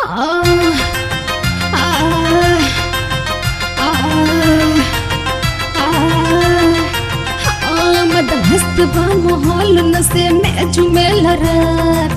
मस्त बा माहौल नसे में झुमेल रात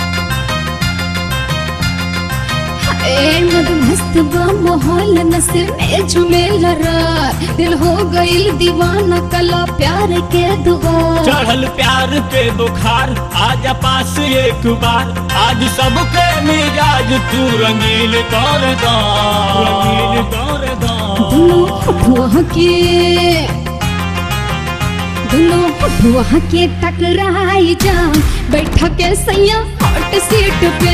ए मद मस्त बा माहौल नसे में झुमेल रात दिल हो गई दीवाना कला प्यार के दुआ चढ़ल प्यार के बुखार आजा पास एक बार आज सबके मिजाज तू रंगीन कर दा रंगीन कर दा दुनो फुआ के दुनो फुआ के टकराई जा बैठा के सैया हॉट सीट पे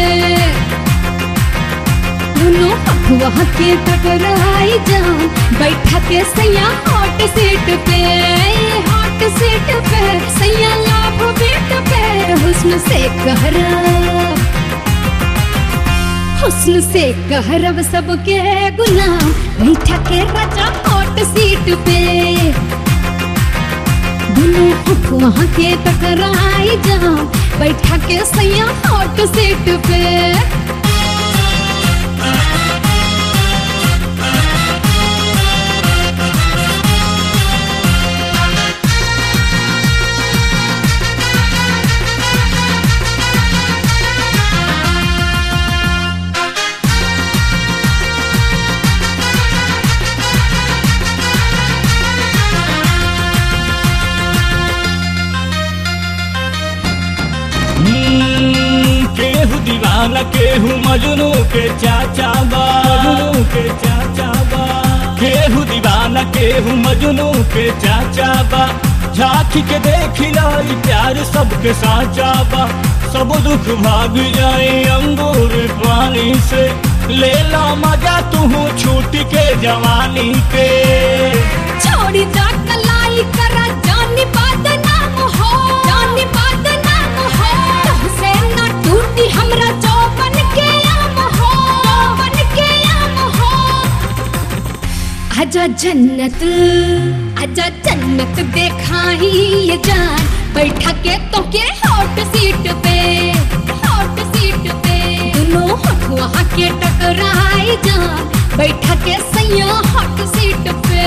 दुनो फुआ के टकराई जा बैठा के सैया हॉट सीट पे हॉट सीट पे सैया लाभ बेट पे हुस्न से कहरा हुस्न से कहरब सबके गुलाम बैठा के राजा हॉट सीट पे दुनू वहाँ के टकराई जा बैठा के सैया हॉट सीट पे हम्म, केहू दीवाना केहू मजनू के चाचा बा मजनू के चाचा बा केहू दीवाना केहू मजनू के चाचा बा झांकी के देखिला ई प्यार सबके साचा बा सब दुख भाग जाए अंगूर पानी से ले ला मजा तू छूट के जवानी के छोड़ी जा कलाई करा जानी बात नाम हो जानी बात नाम हो तुमसे न टूटी हमरा चौबन के आम हो चौबन के आम हो आजा जन्नत आजा जन्नत देखाई ये जान बैठा के तो के हॉट सीट पे हॉट सीट पे दोनों हथुआ के टकराई जान बैठा के सैया हॉट सीट पे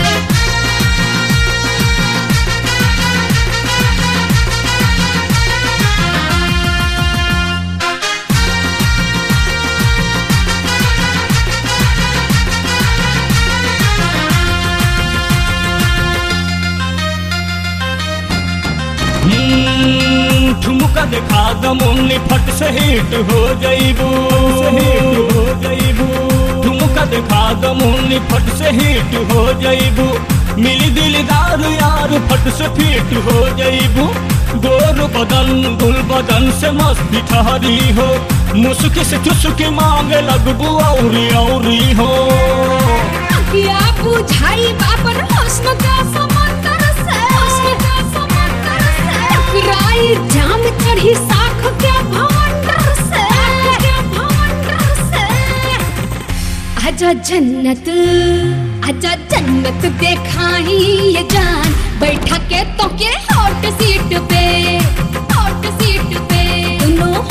हम्म, ठुमका दिखा दमुन्नी फट से हिट हो जाइबू हिट हो जाइबू ठुमका दिखा दमुन्नी फट से हिट हो जाइबू मिली दिलदार यार फट से फिट हो जाइबू गोर बदन गुल बदन से मस्ती ठहरी हो मुस्की से चुस्की मांगे लगबू औरी औरी हो क्या बुझाई बाबर हुस्न का समंदर से हुस्न का समंदर से टकराई जाम चढ़ी साख के भवंडर से के भवंडर से आजा जन्नत आजा जन्नत देखाई ये जान बैठा के तो के हॉट सीट पे हॉट सीट पे दोनों